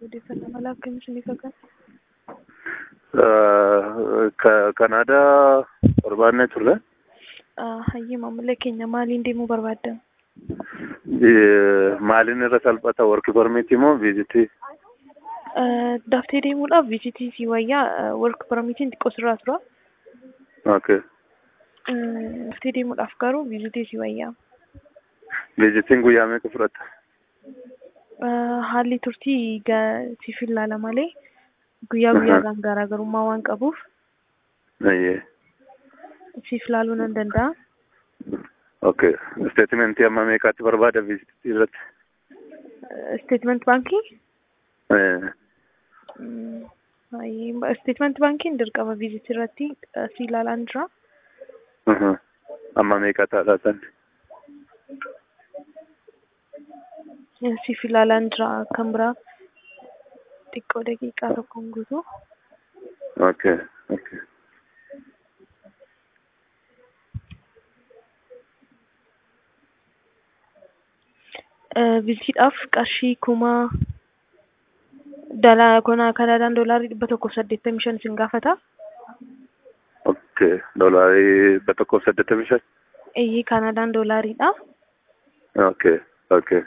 odeeffannoo mala akkamii isinii kakan? Kanaadaa barbaadnee turre. Hayyee maamila keenya maaliin deemuu barbaaddan? Maaliin irra salphata worki permiitii moo viizitii? Daftee deemuudhaaf viizitii si wayyaa work permiitiin xiqqoo sirraa tura. Okay. Daftee deemuudhaaf garuu viizitii si wayyaa. Viizitiin guyyaa meeqa fudhata? Haalli turtii siif ilaala malee guyyaa guyyaadhaan garaagarummaa waan qabuuf Ayyee. siif ilaaluu nan danda'a. Okay. Statementii amma meeqaatti barbaada viizitii irratti? Statement baankii? Eh, Statement baankiin dirqama viizitii irratti si ilaalaan jira. mhm. Amma meeqa taadhaa san? Siif ilaalaan jira kan biraa xiqqoo daqiiqaa tokkoon guutuu. Okay. Okay. Viizitiidhaaf qarshii kuma dalaa konaa kanaadaan doolaarii dhibba tokkoof saddeettamii shan isin gaafata. Okay. Doolaarii dhibba tokkoof saddeettamii shan? Eeyyee kanaadaan doolaariidha. Okay. Okay.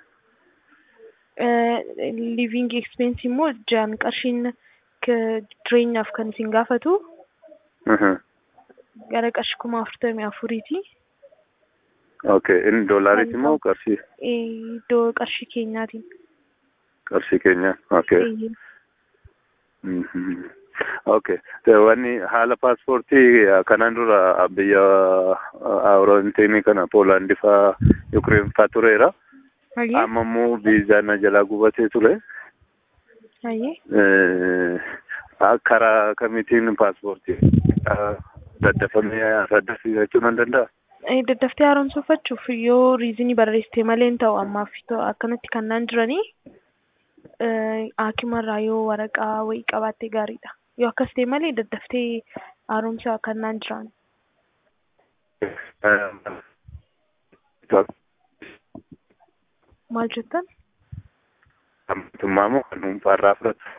Living expense immoo jaan qarshiin jireenyaaf kan isin gaafatu Mhm. gara qarshii kuma afurtamii afuriiti. Okay. Inni doolaariiti moo qarshii? Iddoo qarshii keenyaatiin. Qarshii keenya. Okay. Eeyyee. Mhm. Okay. Wanni haala paaspoortii kanaan dura biyya Awuroontiinii kana Poolaandii faa Yukireen faa tureera. Hayyee. Amma immoo viizaan na jalaa gubatee ture. Hayyee. Eh, Karaa kamiitiin paaspoortii daddafamee saddasiifachuu nan danda'a? Daddaftee haaromsuufachuuf yoo riizinii barreessite malee hin ta'u ammaaf akkanatti kan naan jiranii haakimarraa yoo waraqaa wayii qabaatte gaariidha. Yoo akkas ta'e malee daddaftee haaromsa kan naan jiran. Maal jettan? Mootummaa moo kan dhuunfaarraa fudhatu?